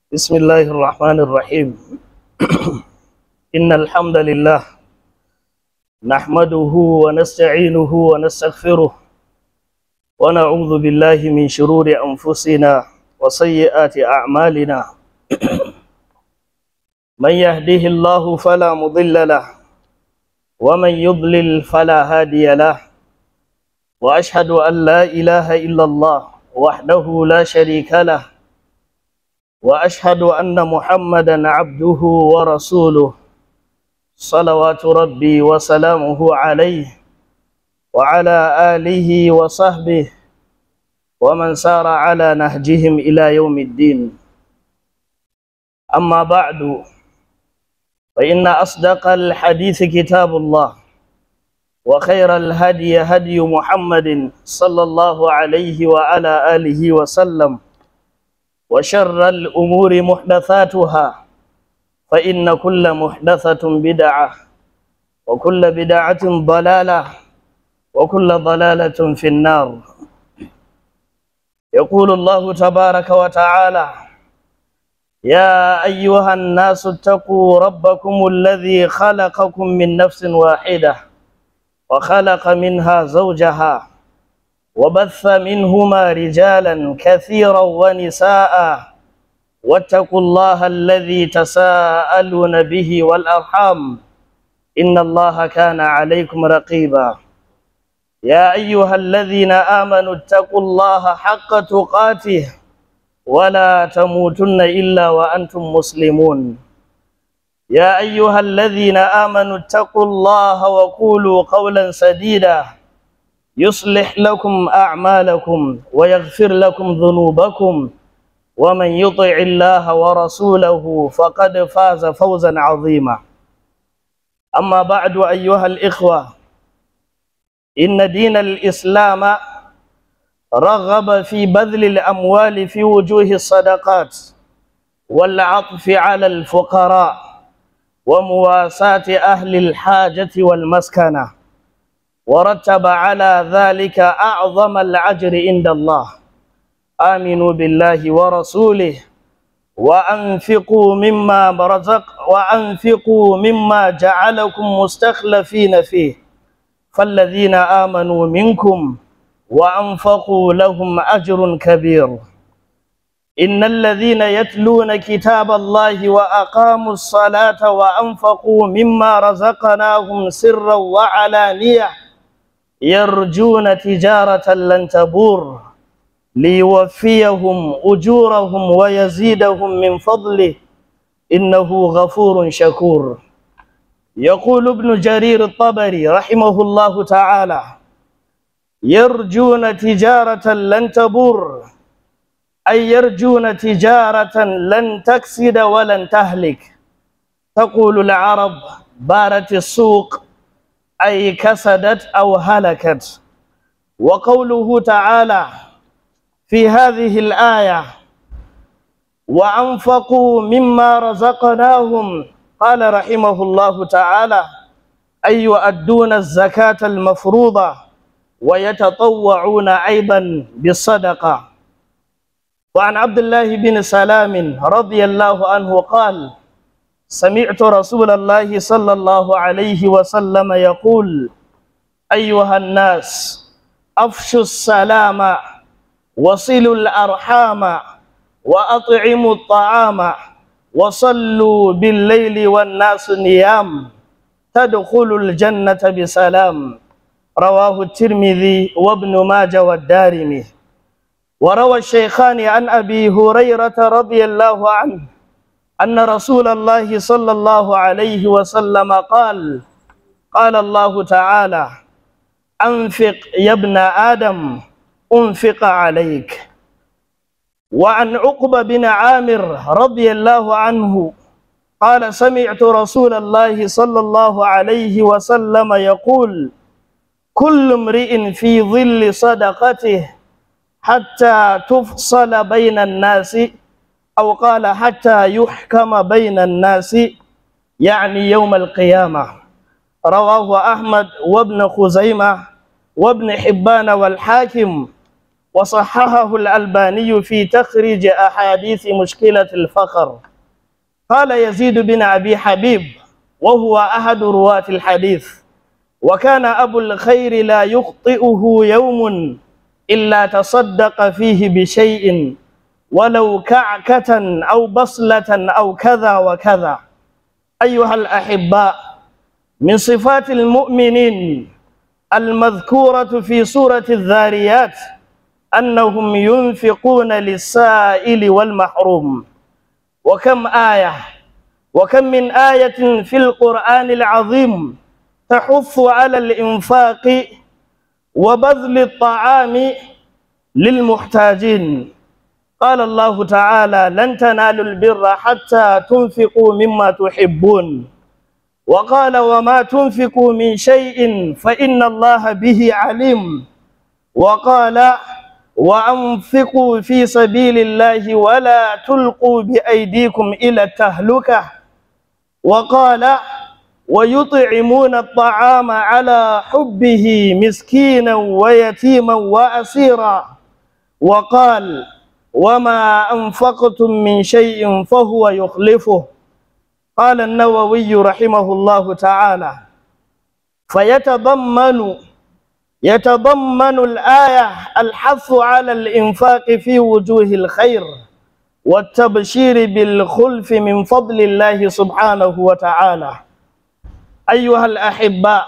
بسم الله الرحمن الرحيم إن الحمد لله نحمده ونستعينه ونستغفره ونعوذ بالله من شرور أنفسنا وسيئات أعمالنا من يهده الله فلا مضل له ومن يضلل فلا هادي له وأشهد أن لا إله إلا الله وحده لا شريك له واشهد ان محمدا عبده ورسوله صلوات ربي وسلامه عليه وعلى اله وصحبه ومن سار على نهجهم الى يوم الدين اما بعد فان اصدق الحديث كتاب الله وخير الهدي هدي محمد صلى الله عليه وعلى اله وسلم وشر الأمور محدثاتها فإن كل محدثة بدعة وكل بدعة ضلالة وكل ضلالة في النار يقول الله تبارك وتعالى يا أيها الناس اتقوا ربكم الذي خلقكم من نفس واحدة وخلق منها زوجها وبث منهما رجالا كثيرا ونساء واتقوا الله الذي تساءلون به والأرحام إن الله كان عليكم رقيبا يا أيها الذين آمنوا اتقوا الله حق تقاته ولا تموتن إلا وأنتم مسلمون يا أيها الذين آمنوا اتقوا الله وقولوا قولا سديدا يصلح لكم أعمالكم ويغفر لكم ذنوبكم ومن يطع الله ورسوله فقد فاز فوزا عظيما أما بعد أيها الإخوة إن دين الإسلام رغب في بذل الأموال في وجوه الصدقات والعطف على الفقراء ومواساة أهل الحاجة والمسكنة ورتب على ذلك أعظم العجر عند الله آمنوا بالله ورسوله وأنفقوا مما رزق وأنفقوا مما جعلكم مستخلفين فيه فالذين آمنوا منكم وأنفقوا لهم أجر كبير إن الذين يتلون كتاب الله وأقاموا الصلاة وأنفقوا مما رزقناهم سرا وعلانية يرجون تجارة لن تبور ليوفيهم أجورهم ويزيدهم من فضله إنه غفور شكور يقول ابن جرير الطبري رحمه الله تعالى يرجون تجارة لن تبور أي يرجون تجارة لن تكسد ولن تهلك تقول العرب بارت السوق أي كسدت أو هلكت وقوله تعالى في هذه الآية وأنفقوا مما رزقناهم قال رحمه الله تعالى أي يؤدون الزكاة المفروضة ويتطوعون أيضا بالصدقة وعن عبد الله بن سلام رضي الله عنه قال سمعت رسول الله صلى الله عليه وسلم يقول أيها الناس أفشوا السلام وصلوا الأرحام وأطعموا الطعام وصلوا بالليل والناس نيام تدخلوا الجنة بسلام رواه الترمذي وابن ماجه والدارمي وروى الشيخان عن أبي هريرة رضي الله عنه أن رسول الله صلى الله عليه وسلم قال قال الله تعالى أنفق يا ابن آدم أنفق عليك وعن عقبة بن عامر رضي الله عنه قال سمعت رسول الله صلى الله عليه وسلم يقول كل امرئ في ظل صدقته حتى تفصل بين الناس أو قال حتى يحكم بين الناس يعني يوم القيامة رواه أحمد وابن خزيمة وابن حبان والحاكم وصححه الألباني في تخريج أحاديث مشكلة الفقر قال يزيد بن أبي حبيب وهو أحد رواة الحديث وكان أبو الخير لا يخطئه يوم إلا تصدق فيه بشيء ولو كعكة أو بصلة أو كذا وكذا أيها الأحباء من صفات المؤمنين المذكورة في سورة الذاريات أنهم ينفقون للسائل والمحروم وكم آية وكم من آية في القرآن العظيم تحث على الإنفاق وبذل الطعام للمحتاجين قال الله تعالى لن تنالوا البر حتى تنفقوا مما تحبون وقال وما تنفقوا من شيء فإن الله به عليم وقال وأنفقوا في سبيل الله ولا تلقوا بأيديكم إلى التهلكة وقال ويطعمون الطعام على حبه مسكينا ويتيما وأسيرا وقال وما أنفقتم من شيء فهو يخلفه قال النووي رحمه الله تعالى فيتضمن يتضمن الآية الحث على الإنفاق في وجوه الخير والتبشير بالخلف من فضل الله سبحانه وتعالى أيها الأحباء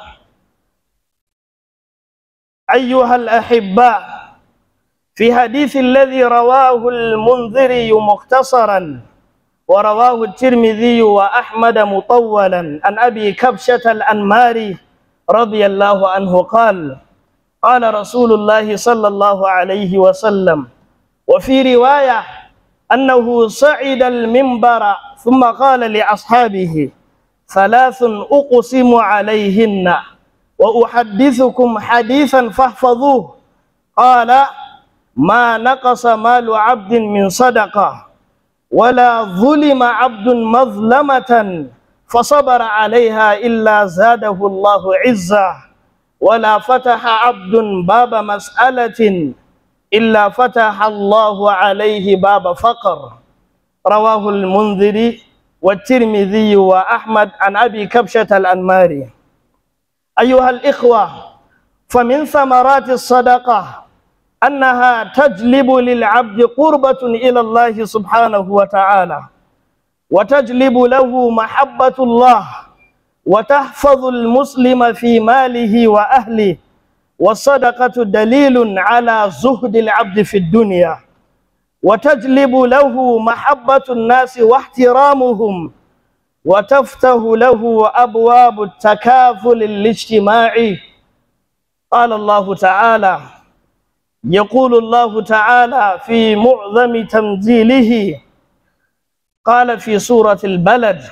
أيها الأحباء في حديث الذي رواه المنذري مختصرا ورواه الترمذي وأحمد مطولا عن أبي كبشة الأنماري رضي الله عنه قال قال رسول الله صلى الله عليه وسلم وفي رواية أنه صعد المنبر ثم قال لأصحابه ثلاث أقسم عليهن وأحدثكم حديثا فاحفظوه قال ما نقص مال عبد من صدقة ولا ظلم عبد مظلمة فصبر عليها إلا زاده الله عزة ولا فتح عبد باب مسألة إلا فتح الله عليه باب فقر رواه المنذري والترمذي وأحمد عن أبي كبشة الأنماري أيها الإخوة فمن ثمرات الصدقة أنها تجلب للعبد قربة إلى الله سبحانه وتعالى وتجلب له محبة الله وتحفظ المسلم في ماله وأهله والصدقة دليل على زهد العبد في الدنيا وتجلب له محبة الناس واحترامهم وتفتح له أبواب التكافل الاجتماعي قال الله تعالى يقول الله تعالى في معظم تنزيله قال في سورة البلد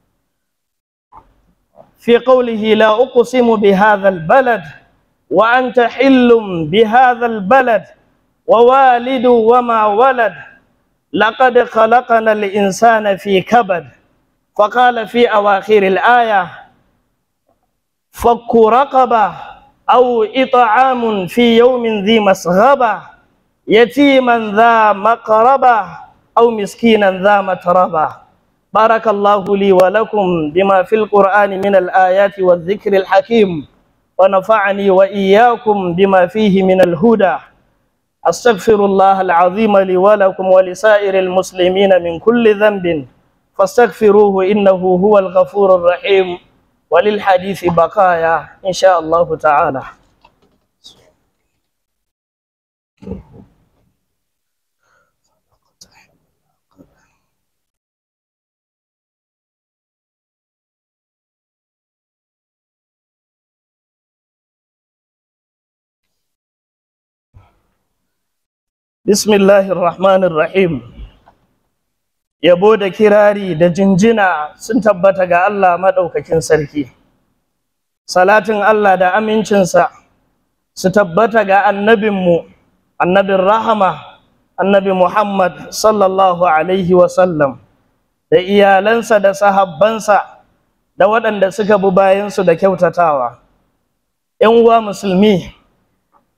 في قوله لا أقسم بهذا البلد وأنت حل بهذا البلد ووالد وما ولد لقد خلقنا الإنسان في كبد فقال في أواخر الآية فك رقبة أو إطعام في يوم ذي مسغبة يتيما ذا مقربة أو مسكينا ذا متربة بارك الله لي ولكم بما في القرآن من الآيات والذكر الحكيم ونفعني وإياكم بما فيه من الهدى أستغفر الله العظيم لي ولكم ولسائر المسلمين من كل ذنب فاستغفروه إنه هو الغفور الرحيم وللحديث بقايا إن شاء الله تعالى Bismillahir Rahmanir Rahim Yabo da kirari da jinjina sun tabbata ga Allah madaukakin sarki Salatin Allah da amincinsa su tabbata ga annabinmu annabin rahama annabi Muhammad sallallahu alaihi wasallam da iyalansa da sahabbansa da waɗanda suka bi bayansu da kyautatawa ‘yan uwa musulmi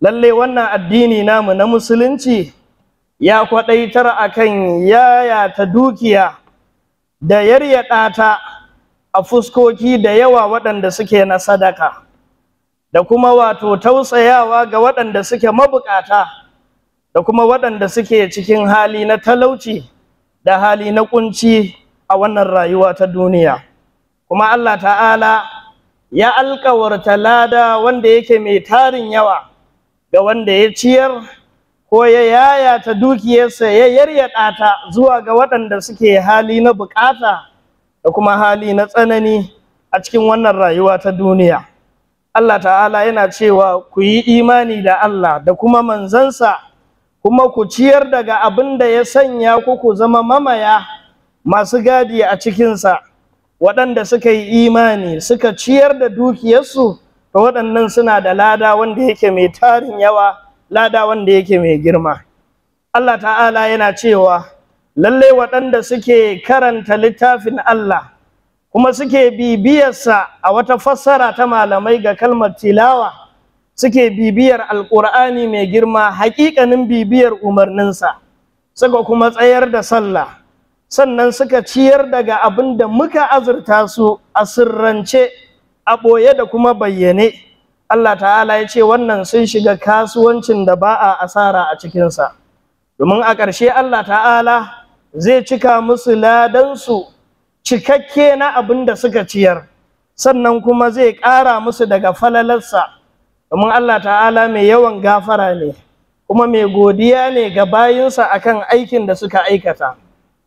lalle wannan addini namu na musulunci ya kwaɗaitar akan yayata dukiya da yaryaɗa ta a fuskoki da yawa waɗanda suke na sadaka da kuma wato tausayawa ga waɗanda suke mabukata da kuma waɗanda suke cikin hali na talauci da hali na kunci a wannan rayuwa ta duniya kuma Allah ta'ala ya alkawarta lada wanda yake mai tarin yawa ga wanda ya ciyar ko ya yayata dukiyarsa ya yaryaɗa ta zuwa ga waɗanda suke hali na bukata da kuma hali na tsanani a cikin wannan rayuwa ta duniya Allah ta'ala yana cewa ku yi imani da Allah da kuma manzansa kuma ku ciyar daga abin da ya sanya ku ku zama mamaya masu gadi a cikinsa waɗanda suka yi imani suka ciyar da dukiyarsu to waɗannan suna da lada wanda yake mai tarin yawa lada wanda yake mai girma Allah ta'ala yana cewa lallai waɗanda suke karanta littafin Allah kuma suke bibiyarsa a wata fassara ta malamai ga kalmar tilawa suke bibiyar alƙur'ani mai girma haƙiƙanin bibiyar umarninsa suka kuma tsayar da sallah sannan suka ciyar daga abin da muka azurta su a sirrance a ɓoye da kuma bayyane Allah ta'ala ya ce wannan sun shiga kasuwancin da ba a asara a cikinsa domin a ƙarshe Allah ta'ala zai cika musu ladansu cikakke na abin da suka ciyar sannan kuma zai ƙara musu daga falalarsa domin Allah ta'ala mai yawan gafara ne kuma mai godiya ne ga bayinsa akan aikin da suka aikata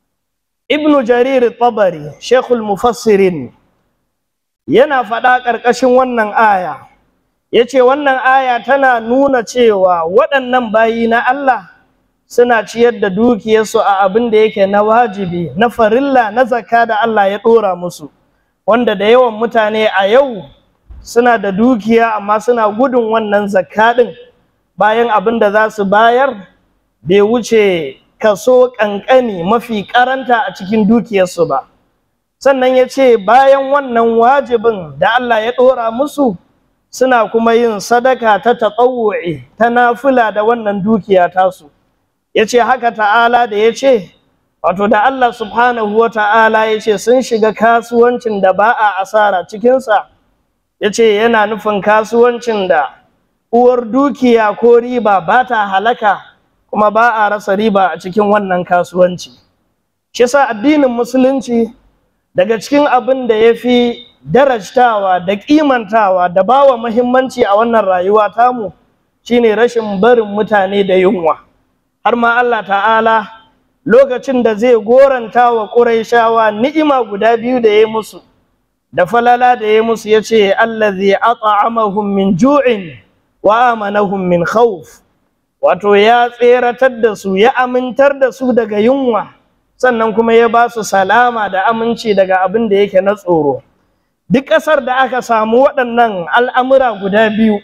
ibn jarir tabari shekul mufassirin yana faɗa ƙarƙashin wannan aya ya ce wannan aya tana nuna cewa waɗannan bayi na Allah suna ciyar da dukiyarsu a abin da yake na wajibi na farilla na zakka da Allah ya ɗora musu wanda da yawan mutane a yau suna da dukiya amma suna gudun wannan zakka ɗin bayan abin da za su bayar bai wuce kaso ƙanƙani mafi ƙaranta a cikin dukiyarsu ba sannan ya ce bayan wannan wajibin da Allah ya ɗora musu suna kuma yin sadaka ta taɓawu'i ta nafila da wannan dukiya tasu ya ce haka ta'ala da ya ce wato da Allah subhanahu wa ta'ala ya ce sun shiga kasuwancin da ba a asara cikinsa ya ce yana nufin kasuwancin da uwar dukiya ko riba ba ta halaka kuma ba a rasa riba a cikin wannan kasuwanci shi sa addinin musulunci daga cikin abin da ya fi darajtawa da kimantawa da bawa muhimmanci a wannan rayuwa tamu shine rashin barin mutane da yunwa har ma Allah ta'ala lokacin da zai goranta wa Qurayshawa ni'ima guda biyu da ya musu da falala da ya musu yace allazi at'amahum min ju'in wa amanahum min khawf wato ya tseratar da su ya amintar da su daga yunwa sannan kuma ya ba su salama da aminci daga abin da yake na tsoro duk ƙasar da aka samu waɗannan al'amura guda biyu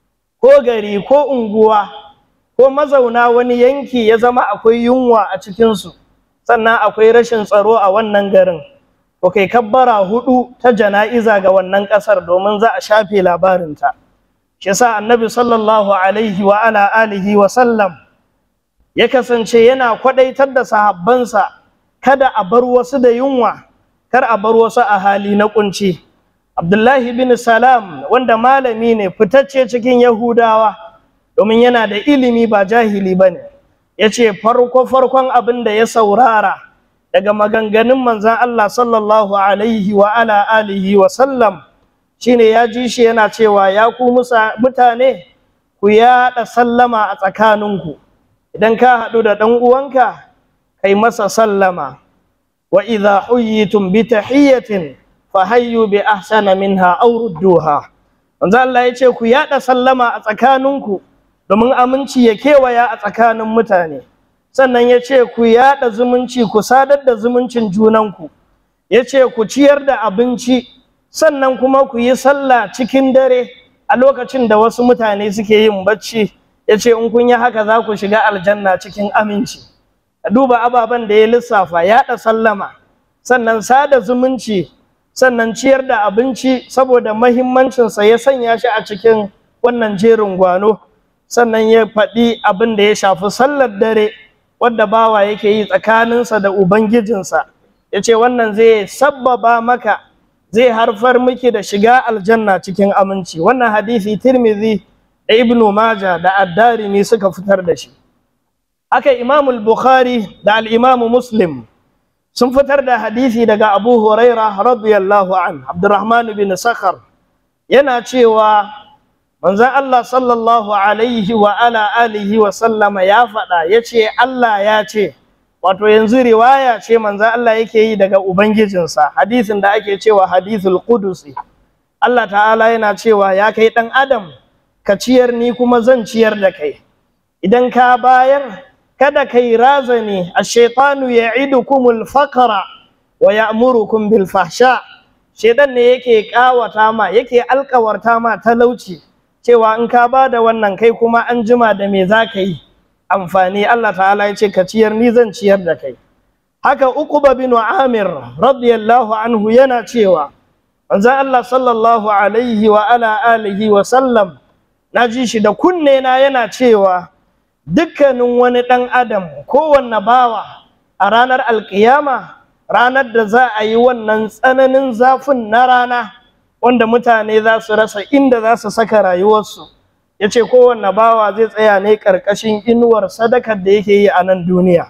ko gari ko unguwa ko mazauna wani yanki ya zama akwai yunwa a cikinsu sannan akwai rashin tsaro a wannan garin to kai kabbara hudu ta jana'iza ga wannan ƙasar domin za a shafe labarinta shi yasa annabi sallallahu alaihi wa ala alihi wa sallam ya kasance yana kwadaitar da sahabbansa kada a bar wasu da yunwa kar a bar wasu a hali na kunci abdullahi bin salam wanda malami ne fitacce cikin yahudawa domin yana da ilimi ba jahili ba ne ya ce farko farkon abin da ya saurara daga maganganun manzan allah sallallahu alaihi wa ala alihi wa sallam shine ya ji shi yana cewa ya ku mutane ku yaɗa sallama a tsakaninku idan ka haɗu da ɗan uwanka kai masa sallama wa idha huyyitum bi tahiyyatin fa hayyu bi ahsana minha aw rudduha manzo Allah ya ce ku yaɗa sallama a tsakaninku domin aminci ya kewaya a tsakanin mutane sannan ya ce ku yaɗa zumunci ku sadar da zumuncin junanku ya ce ku ciyar da abinci sannan kuma ku yi sallah cikin dare a lokacin da wasu mutane suke yin bacci ya ce in kun yi haka za ku shiga aljanna cikin aminci a duba ababen da ya lissafa yaɗa sallama sannan sada zumunci sannan ciyar da abinci saboda mahimmancinsa ya sanya shi a cikin wannan jerin gwano sannan ya faɗi abin da ya shafi sallar dare wadda bawa yake yi tsakaninsa da ubangijinsa ya ce wannan zai sabbaba maka zai harfar miki da shiga aljanna cikin aminci wannan hadisi tirmidhi da ibnu maja da addarimi suka fitar da shi haka imamul bukhari da al-imamu muslim sun fitar da hadisi daga abu huraira radiyallahu an abdurrahman bin sakhar yana cewa manzon Allah sallallahu alaihi wa ala alihi wa sallama ya faɗa ya ce Allah ya ce wato yanzu riwaya ce manzon Allah yake yi daga ubangijinsa hadisin da ake cewa hadithul qudusi Allah ta'ala yana cewa ya kai ɗan adam ka ciyar ni kuma zan ciyar da kai idan ka bayar kada kai razani ash-shaytanu ya'idukumul faqra wa ya'murukum bil fahsha shedan ne yake kawata ma yake alkawarta ma talauci cewa in ka ba da wannan kai kuma an jima da me za ka yi amfani Allah ta'ala ya ce ka ciyar ni zan ciyar da kai haka uquba bin amir radiyallahu anhu yana cewa manzon Allah sallallahu alaihi wa ala alihi wa sallam na ji shi da kunne na yana cewa dukkanin wani ɗan adam kowanne bawa a ranar alkiyama ranar da za a yi wannan tsananin zafin na rana wanda mutane za su rasa inda za su saka rayuwarsu ya ce kowanne bawa zai tsaya ne ƙarƙashin inuwar sadakar da yake yi a nan duniya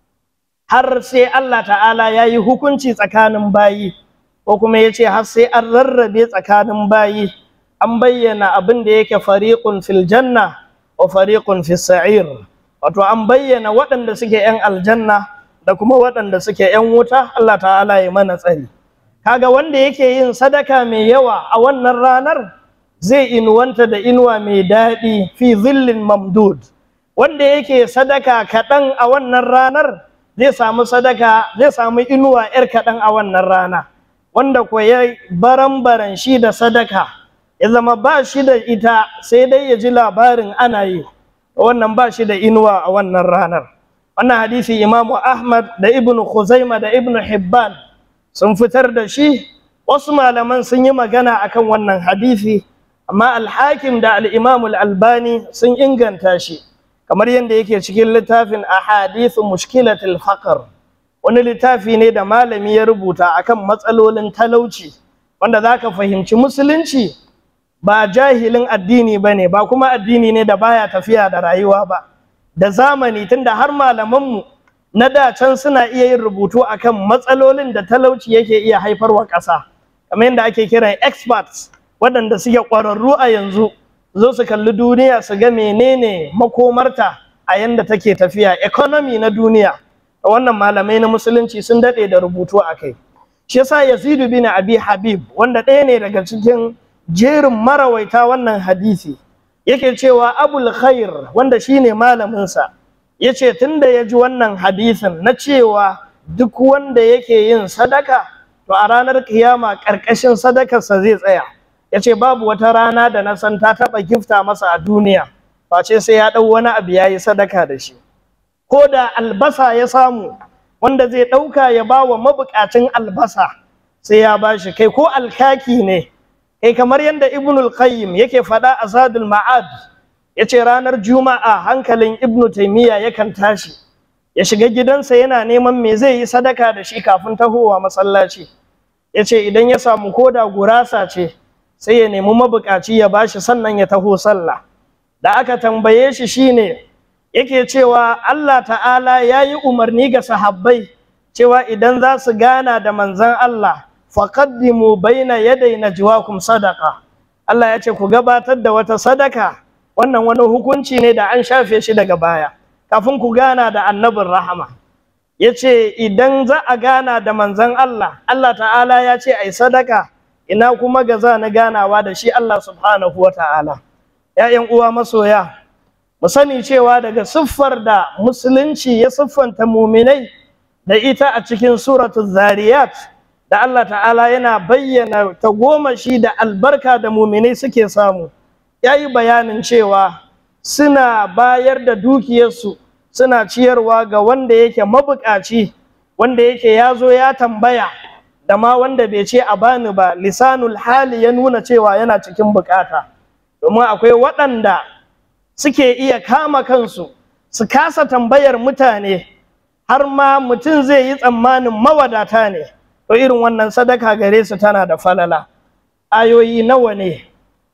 har sai Allah ta'ala ya yi hukunci tsakanin bayi ko kuma ya ce har sai an rarrabe tsakanin bayi an bayyana abin da yake fariqun fil janna wa fariqun fis sa'ir wato an bayyana waɗanda suke 'yan aljanna da kuma waɗanda suke 'yan wuta Allah ta'ala ya mana tsari kaga wanda yake yin sadaka mai yawa a wannan ranar zai inuwanta da inuwa mai daɗi fi zillin mamdud wanda yake sadaka kaɗan a wannan ranar zai samu sadaka zai samu inuwa 'yar kaɗan a wannan rana wanda ko ya baran-baran shi da sadaka ya zama ba shi da ita sai dai ya ji labarin ana yi wannan ba shi da inuwa a wannan ranar wannan hadisi imamu ahmad da ibnu khuzaima da ibnu hibban sun fitar da shi wasu malaman sun yi magana akan wannan hadisi amma alhakim da al'imamu albani sun inganta shi kamar yadda yake cikin littafin ahadithu mushkilatul faqr wani littafi ne da malami ya rubuta akan matsalolin talauci wanda zaka fahimci musulunci ba jahilin addini bane ba kuma addini ne da baya tafiya da rayuwa ba da zamani tunda har malamanmu na da can suna iya yin rubutu akan matsalolin da talauci yake iya haifarwa ƙasa kamar yadda ake kiran experts waɗanda suke ƙwararru a yanzu zo su kalli duniya su ga menene makomarta a yanda take tafiya economy na duniya wannan malamai na musulunci sun daɗe da rubutu a kai shi yasa yazidu bin abi habib wanda ɗaya ne daga cikin jerin marawaita wannan hadisi yake cewa abul khair wanda shine malaminsa ya ce tunda ya ji wannan hadisin na cewa duk wanda yake yin sadaka to a ranar kiyama ƙarƙashin sadakarsa zai tsaya ya ce babu wata rana da na san ta taɓa gifta masa a duniya face sai ya ɗau wani abu ya yi sadaka da shi ko da albasa ya samu wanda zai ɗauka ya ba wa mabuƙacin albasa sai ya ba shi kai ko alkaki ne kai kamar yadda ibnul qayyim yake faɗa a zadul ma'ad ya ce ranar juma'a hankalin ibnu taimiyya yakan tashi ya shiga gidansa yana neman me zai yi sadaka da shi kafin tahowa masallaci ya ce idan ya samu koda gurasa ce sai ya nemi mabukaci ya bashi sannan ya taho sallah da aka tambaye shi shine yake cewa Allah ta'ala ya yi umarni ga sahabbai cewa idan za su gana da manzan Allah faqaddimu baina yaday najwakum sadaqa Allah ya ce ku gabatar da wata sadaka wannan wani hukunci ne da an shafe shi daga baya kafin ku gana da annabin rahama ya ce idan za a gana da manzan Allah Allah ta'ala ya ce ai sadaka ina kuma ga za na ganawa da shi Allah subhanahu wa ta'ala ‘ya'yan uwa masoya mu sani cewa daga siffar da musulunci ya siffanta muminai da ita a cikin suratul zariyat da Allah ta'ala yana bayyana tagomashi da albarka da muminai suke samu ya yi bayanin cewa suna bayar da dukiyarsu suna ciyarwa ga wanda yake mabukaci wanda yake ya zo ya tambaya da ma wanda bai ce a bani ba lisanul hali ya nuna cewa yana cikin bukata domin akwai waɗanda suke iya kama kansu su kasa tambayar mutane har ma mutum zai yi tsammanin mawadata ne to irin wannan sadaka gare su tana da falala ayoyi nawa ne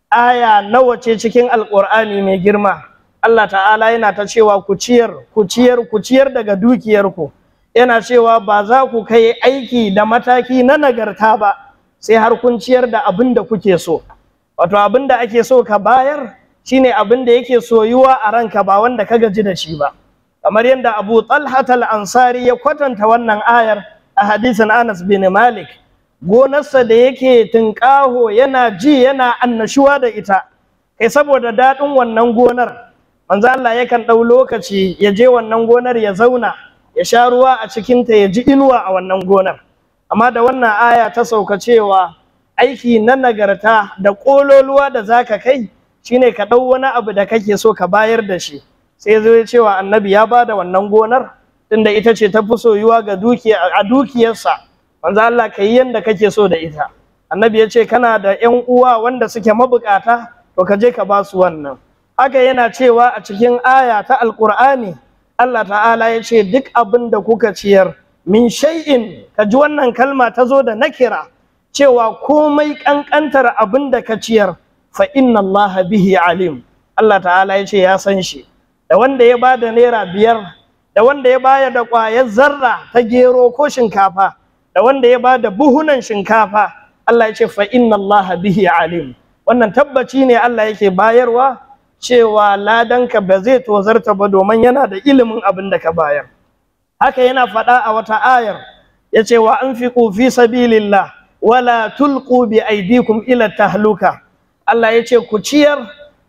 aya nawa ce cikin alkur'ani mai girma Allah ta'ala yana ta cewa ku ciyar ku ciyar ku ciyar daga dukiyarku yana cewa ba za ku kai aiki da mataki na nagarta ba sai har kun ciyar da abin da kuke so wato abin da ake so ka bayar shine abin da yake soyuwa a ranka ba wanda ka gaji da shi ba kamar yadda Abu Talha al-Ansari ya kwatanta wannan ayar a hadisin Anas bin Malik gonarsa da yake tunƙaho yana ji yana annashuwa da ita kai saboda daɗin wannan gonar manzo Allah yakan ɗau lokaci ya je wannan gonar ya zauna ya sha ruwa a cikinta ya ji inuwa a wannan gonar amma da wannan aya ta sauka cewa aiki na nagarta da ƙololuwa da zaka kai shine ka ɗau wani abu da kake so ka bayar da shi sai zo ya cewa annabi ya bada wannan gonar tunda ita ce ta fi soyuwa ga dukiya a dukiyarsa manzo Allah ka yi yanda kake so da ita annabi ya ce kana da ƴan uwa wanda suke mabukata to ka je ka ba su wannan haka yana cewa a cikin aya ta alqur'ani Allah ta'ala ya ce duk abin da kuka ciyar min shay'in ka ji wannan kalma ta zo da nakira cewa komai kankantar abin da ka ciyar fa inna Allah bihi alim Allah ta'ala ya ce ya san shi da wanda ya bada naira biyar da wanda ya baya da ƙwayar zarra ta gero ko shinkafa da wanda ya ba da buhunan shinkafa Allah ya ce fa inna Allah bihi alim wannan tabbaci ne Allah yake bayarwa cewa ladanka ba zai tozarta ba domin yana da ilimin abin da ka bayar haka yana faɗa a wata ayar ya ce wa anfiqu fi sabilillah wala tulqu bi aydikum ila tahluka Allah ya ce ku ciyar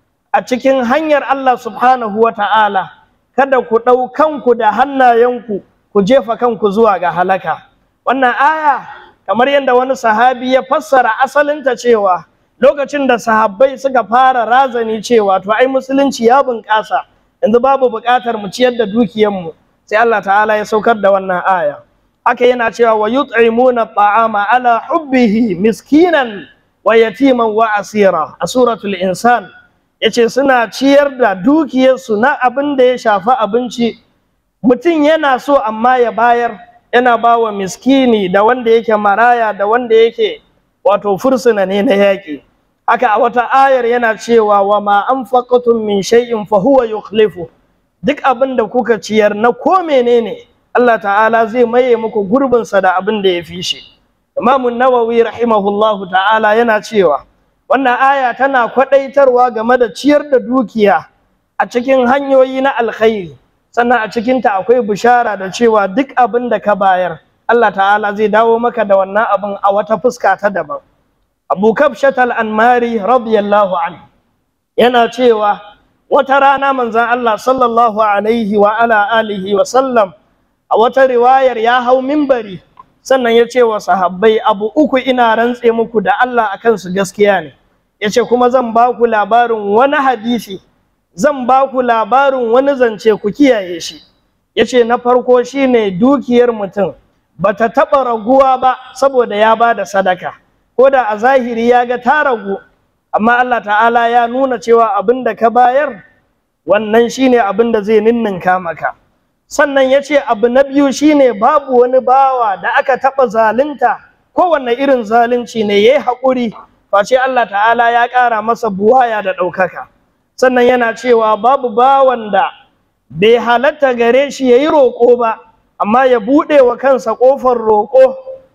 a cikin hanyar Allah subhanahu wa ta'ala kada ku ɗau kanku da hannayenku ku jefa kanku zuwa ga halaka wannan aya kamar yadda wani sahabi ya fassara asalinta cewa lokacin da sahabbai suka fara razani cewa to ai musulunci ya bunƙasa yanzu babu buƙatar mu ciyar da dukiyarmu sai Allah ta'ala ya saukar da wannan aya haka yana cewa wa yut'imuna ta'ama ala hubbihi miskinan wa yatiman wa asira a suratul insan yace suna ciyar da dukiyarsu na abin da ya shafi abinci mutum yana so amma ya bayar yana ba wa miskini da wanda yake maraya da wanda yake wato fursuna ne na yaƙi haka a wata ayar yana cewa wa ma anfaqatum min shay'in fa huwa yukhlifu duk abin da kuka ciyar na ko menene Allah ta'ala zai maye muku gurbin sa da abin da ya fi shi Imam Nawawi rahimahullahu ta'ala yana cewa wannan aya tana kwadaitarwa game da ciyar da dukiya a cikin hanyoyi na alkhairi sannan a cikinta akwai bishara da cewa duk abin da ka bayar Allah ta'ala zai dawo maka da wannan abin a wata fuska ta daban Abu Kabshat al-Anmari radiyallahu anhu yana cewa wata rana manzon Allah sallallahu alaihi wa ala alihi wa sallam a wata riwayar ya hau mimbari sannan ya ce wa sahabbai abu uku ina rantse muku da Allah akan su gaskiya ne yace kuma zan ba ku labarin wani hadisi zan ba ku labarin wani zance ku kiyaye shi yace na farko shine dukiyar mutum bata taɓa raguwa ba saboda ya ba da sadaka ko da a zahiri ya ga ta ragu amma Allah ta'ala ya nuna cewa abin da ka bayar wannan shine abin da zai ninninka maka sannan ya ce abu na biyu shine babu wani bawa da aka taɓa zalunta kowanne irin zalunci ne ya yi haƙuri face Allah ta'ala ya ƙara masa buwaya da ɗaukaka sannan yana cewa babu bawan da bai halatta gare shi ya yi roƙo ba amma ya buɗe wa kansa ƙofar roƙo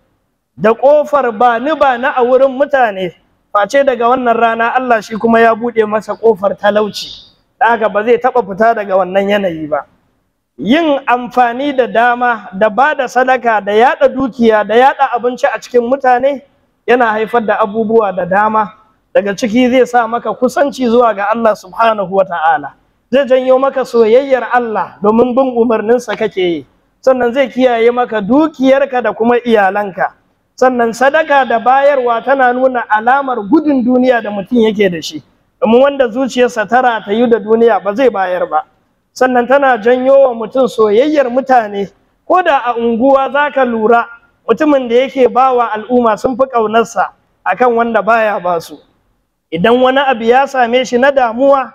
da ƙofar ba ni ba na a wurin mutane face daga wannan rana Allah shi kuma ya buɗe masa ƙofar talauci da haka ba zai taɓa fita daga wannan yanayi ba yin amfani da dama da ba da sadaka da yaɗa dukiya da yaɗa abinci a cikin mutane yana haifar da abubuwa da dama daga ciki zai sa maka kusanci zuwa ga Allah subhanahu wa ta'ala zai janyo maka soyayyar Allah domin bin umarninsa kake yi sannan zai kiyaye maka dukiyarka da kuma iyalanka sannan sadaka da bayarwa tana nuna alamar gudun duniya da mutum yake da shi domin wanda zuciyarsa tara ta yi da duniya ba zai bayar ba sannan tana janyo wa mutum soyayyar mutane ko da a unguwa za ka lura mutumin da yake ba wa al'umma sun fi ƙaunarsa akan wanda baya ba su idan wani abu ya same shi na damuwa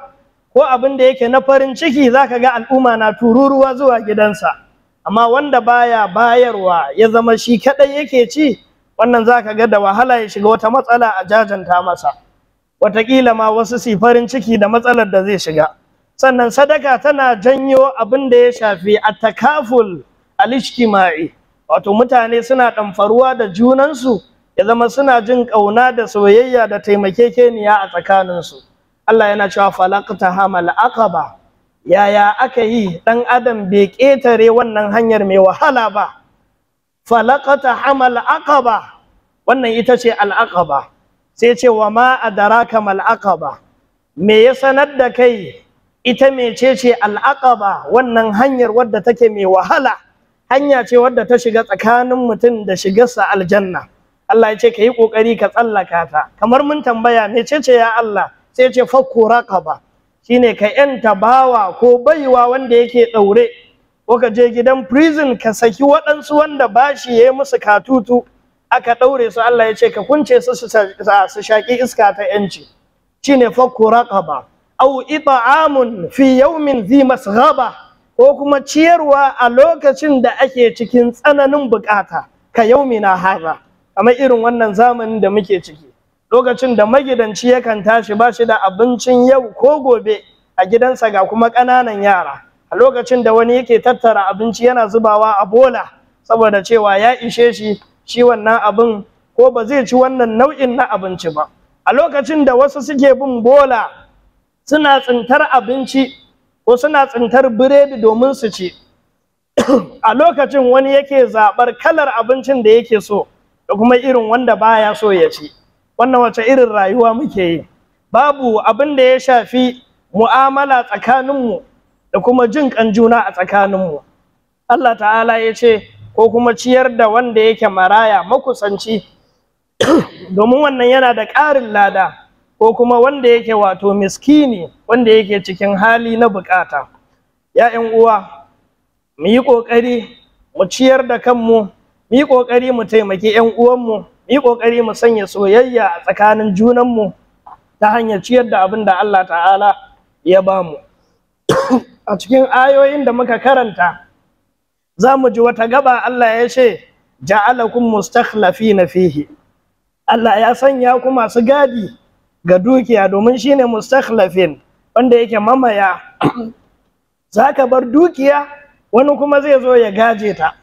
ko abin da yake na farin ciki zaka ga al'umma na tururuwa zuwa gidansa amma wanda baya bayarwa ya zama shi kadai yake ci wannan zaka ga da wahala ya shiga wata matsala a jajanta masa wataƙila ma wasu su farin ciki da matsalar da zai shiga sannan sadaka tana janyo abin da ya shafi a takaful al-ijtima'i wato mutane suna ɗamfaruwa da junansu ya zama suna jin ƙauna da soyayya da taimakekeniya a tsakaninsu Allah yana cewa falaqta hamal aqaba yaya aka yi ɗan adam bai ƙetare wannan hanyar mai wahala ba falaqta hamal aqaba wannan ita ce al-aqaba sai ce wa ma adraka mal aqaba me ya sanar da kai ita mecece al-aqaba wannan hanyar wadda take mai wahala hanya ce wadda ta shiga tsakanin mutum da shigarsa aljanna Allah ya ce ka yi ƙoƙari ka tsallaka ta kamar mun tambaya mecece ya Allah sai ce fakku raqaba shine ka yanta bawa ko baiwa wanda yake ɗaure ko ka je gidan prison ka saki waɗansu wanda bashi ya yi musu katutu aka ɗaure su Allah ya ce ka kunce su su shaƙi iska ta yanci shine fakku raqaba au ita'amun fi yawmin zi masghaba ko kuma ciyarwa a lokacin da ake cikin tsananin bukata ka yaumina haza kamar irin wannan zamanin da muke ciki lokacin da magidanci yakan tashi ba shi da abincin yau ko gobe a gidansa ga kuma ƙananan yara a lokacin da wani yake tattara abinci yana zubawa a bola saboda cewa ya ishe shi shi wannan abin ko ba zai ci wannan nau'in na abinci ba a lokacin da wasu suke bin bola suna tsintar abinci ko suna tsintar biredi domin su ci a lokacin wani yake zaɓar kalar abincin da yake so da kuma irin wanda baya so ya ci wannan wace irin rayuwa muke yi babu abin da ya shafi mu'amala tsakaninmu da kuma jin kan juna a tsakaninmu Allah ta'ala ya ce ko kuma ciyar da wanda yake maraya makusanci domin wannan yana da ƙarin lada ko kuma wanda yake wato miskini wanda yake cikin hali na bukata ya uwa mu yi ƙoƙari mu ciyar da kanmu mu yi ƙoƙari mu taimaki 'yan uwanmu mu yi ƙoƙari mu sanya soyayya a tsakanin junanmu ta hanyar ciyar da abin da Allah ta'ala ya ba mu a cikin ayoyin da muka karanta za mu ji wata gaba Allah ya ce ja'alakum mustakhlafina fihi Allah ya sanya ku masu gadi ga dukiya domin shine mustakhlafin wanda yake mamaya zaka bar dukiya wani kuma zai zo ya gaje ta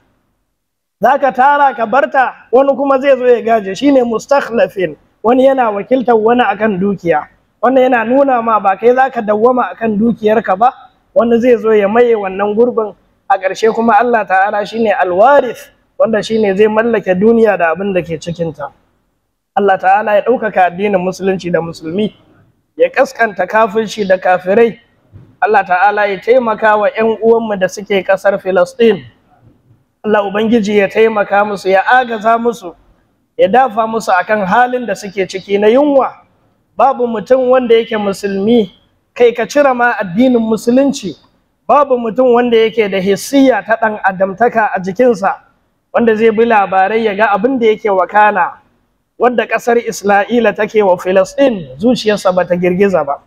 zaka tara ka barta wani kuma zai zo ya gaje shine mustakhlafin wani yana wakiltar wani akan dukiya wannan yana nuna ma ba kai zaka dawwama akan dukiyarka ba wani zai zo ya maye wannan gurbin a ƙarshe kuma Allah ta'ala shine alwarith wanda shine zai mallake duniya da abin da ke cikinta Allah ta'ala ya ɗaukaka addinin musulunci da musulmi ya kaskanta kafirci da kafirai Allah ta'ala ya taimaka wa 'yan uwanmu da suke ƙasar Filistin Allah Ubangiji ya taimaka musu ya agaza musu ya dafa musu akan halin da suke ciki na yunwa babu mutum wanda yake musulmi kai ka cire ma addinin musulunci babu mutum wanda yake da hissiya ta ɗan adamtaka a jikinsa wanda zai bi labarai ya ga abin da yake wakana wadda ƙasar Isra'ila take wa Filistin zuciyarsa bata girgiza ba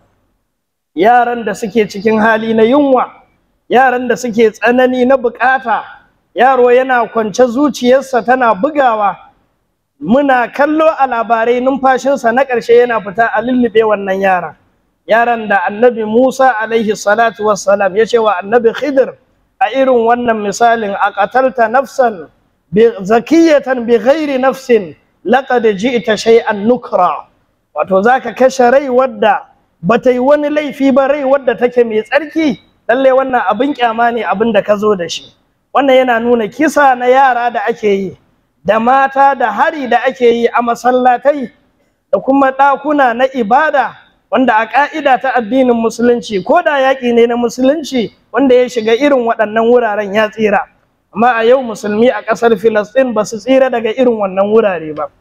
yaran da suke cikin hali na yunwa yaran da suke tsanani na bukata yaro yana kwance zuciyarsa tana bugawa muna kallo a labarai numfashinsa na ƙarshe yana fita a lullube wannan yaran yaran da annabi Musa alaihi salatu wassalam ya ce wa annabi Khidir a irin wannan misalin a qatalta nafsan bi zakiyatan bi ghairi nafsin laqad ji'ta shay'an nukra wato zaka kashe rai wadda bata yi wani laifi ba rai wadda take mai tsarki lalle wannan abin kyama ne abin da ka zo da shi wannan yana nuna kisa na yara da ake yi da mata da hari da ake yi a masallatai da kuma ɗakuna na ibada wanda a ƙa'ida ta addinin musulunci ko da yaƙi ne na musulunci wanda ya shiga irin waɗannan wuraren ya tsira amma a yau musulmi a ƙasar filistin ba su tsira daga irin wannan wurare ba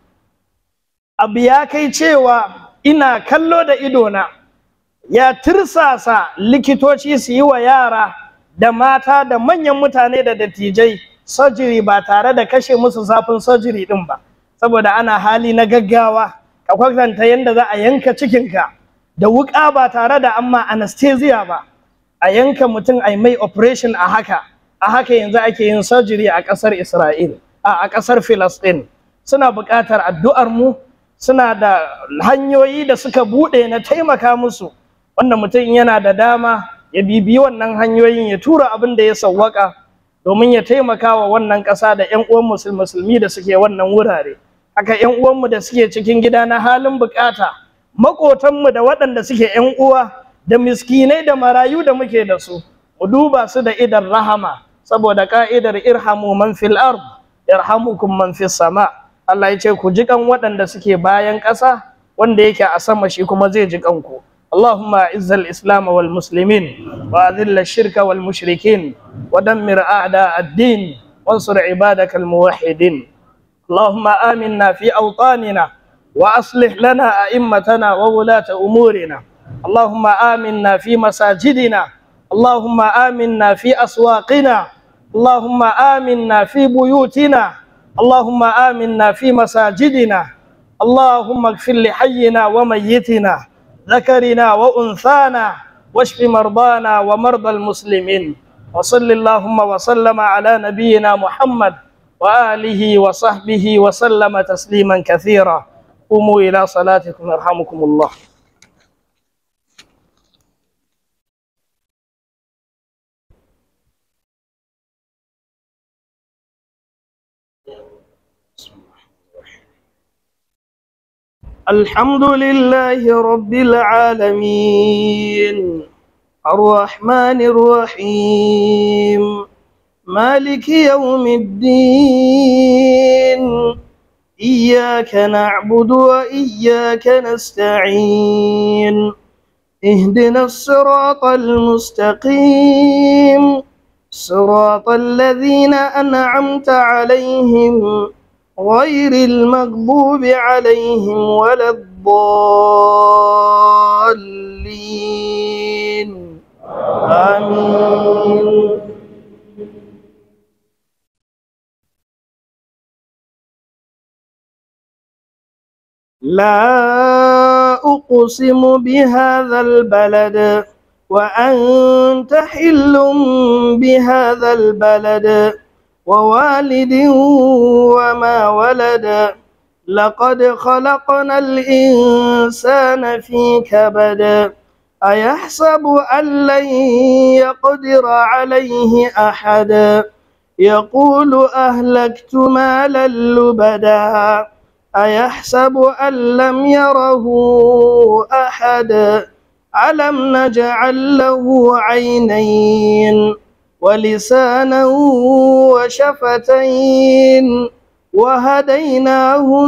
abu ya kai cewa ina kallo da idona ya tirsasa likitoci su yi wa yara da mata da manyan mutane da dattijai sojiri ba tare da kashe musu zafin sojiri ɗin ba saboda ana hali na gaggawa ka kwatanta yadda za a yanka cikinka da wuƙa ba tare da amma anesthesia ba a yanka mutum a mai operation a haka a haka yanzu ake yin surgery a ƙasar Isra'il a ƙasar Filistin suna buƙatar addu'ar mu suna da hanyoyi da suka buɗe na taimaka musu wanda mutum yana da dama ya bibi wannan hanyoyin ya tura abin da ya sawwaka domin ya taimaka wa wannan ƙasa da 'yan uwan musulmi da suke wannan wurare haka 'yan uwanmu da suke cikin gida na halin bukata maƙotanmu da waɗanda suke 'yan uwa da miskinai da marayu da muke da su mu duba su da idan rahama saboda ka'idar irhamu man fil ard yarhamukum man fis sama Allah ya ce ku ji kan waɗanda suke bayan ƙasa wanda yake a sama shi kuma zai ji kanku اللهم اعز الاسلام والمسلمين واذل الشرك والمشركين ودمر اعداء الدين وانصر عبادك الموحدين اللهم امنا في اوطاننا واصلح لنا ائمتنا وولاه امورنا اللهم امنا في مساجدنا اللهم امنا في اسواقنا اللهم امنا في بيوتنا اللهم امنا في مساجدنا اللهم اغفر لحينا وميتنا ذكرنا وانثانا واشف مرضانا ومرضى المسلمين وصل اللهم وسلم على نبينا محمد واله وصحبه وسلم تسليما كثيرا قوموا الى صلاتكم يرحمكم الله الحمد لله رب العالمين الرحمن الرحيم مالك يوم الدين إياك نعبد وإياك نستعين اهدنا الصراط المستقيم صراط الذين أنعمت عليهم غير المغضوب عليهم ولا الضالين آمين لا أقسم بهذا البلد وأنت حل بهذا البلد ووالد وما ولد لقد خلقنا الإنسان في كبد أيحسب أن لن يقدر عليه أحد يقول أهلكت مالا لبدا أيحسب أن لم يره أحد ألم نجعل له عينين ولسانا وشفتين وهديناه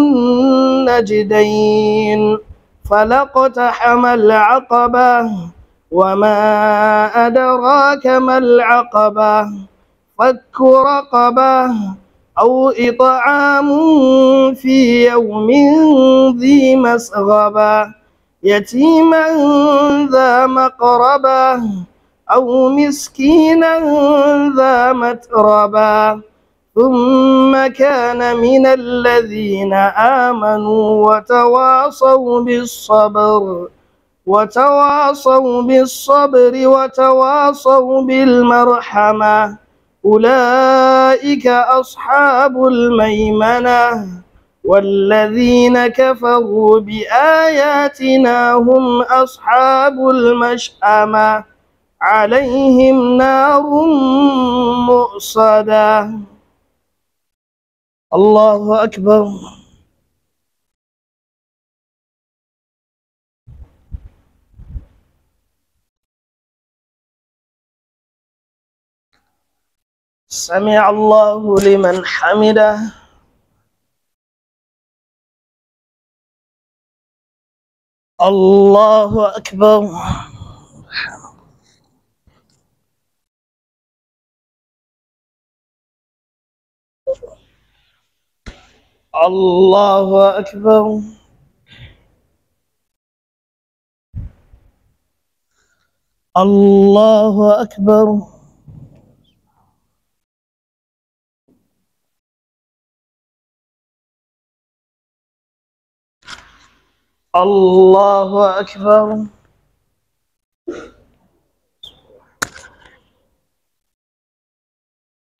النجدين فلاقتحم العقبة وما أدراك ما العقبة فك رقبة أو إطعام في يوم ذي مسغبة يتيما ذا مقربة أو مسكينا ذا متربا ثم كان من الذين آمنوا وتواصوا بالصبر وتواصوا بالصبر وتواصوا بالمرحمة أولئك أصحاب الميمنة والذين كفروا بآياتنا هم أصحاب المشأمة عليهم نار مؤصدة الله أكبر سمع الله لمن حمده الله أكبر الله أكبر الله أكبر الله أكبر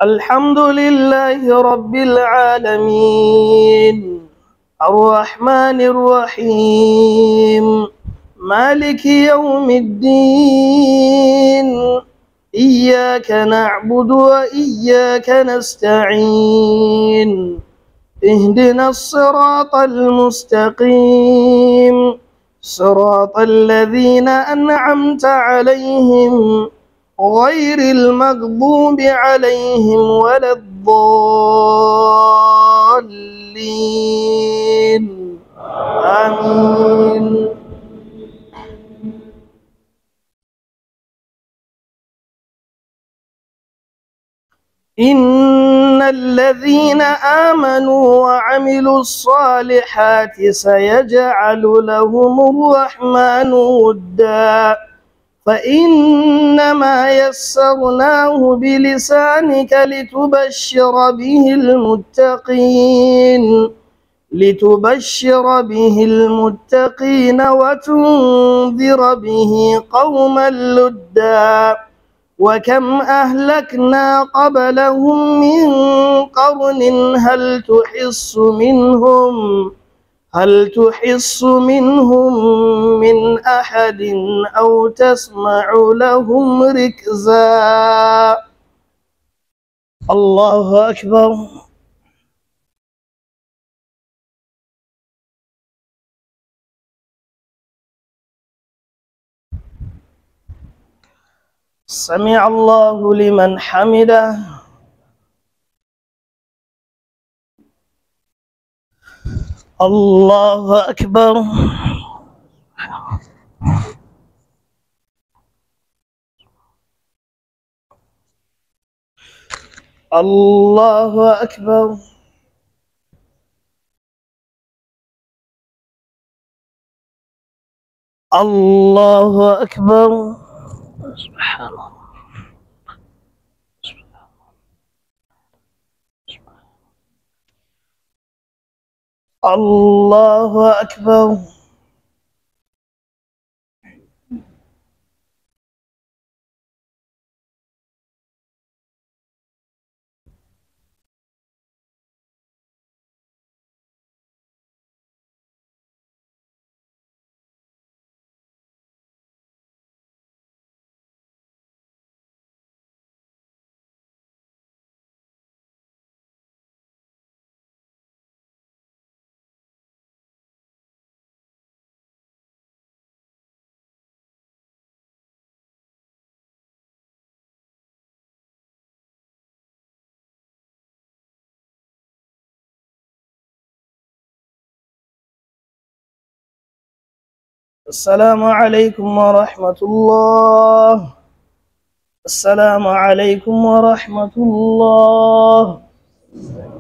الحمد لله رب العالمين الرحمن الرحيم مالك يوم الدين إياك نعبد وإياك نستعين اهدنا الصراط المستقيم صراط الذين أنعمت عليهم غير المغضوب عليهم ولا الضالين آمين إن الذين آمنوا وعملوا الصالحات سيجعل لهم الرحمن ودا فإنما يسرناه بلسانك لتبشر به المتقين لتبشر به المتقين وتنذر به قوما لدا وكم أهلكنا قبلهم من قرن هل تحس منهم هل تحس منهم من أحد أو تسمع لهم ركزا الله أكبر سمع الله لمن حمده الله أكبر الله أكبر الله أكبر سبحان الله الله أكبر السلام عليكم ورحمة الله السلام عليكم ورحمة الله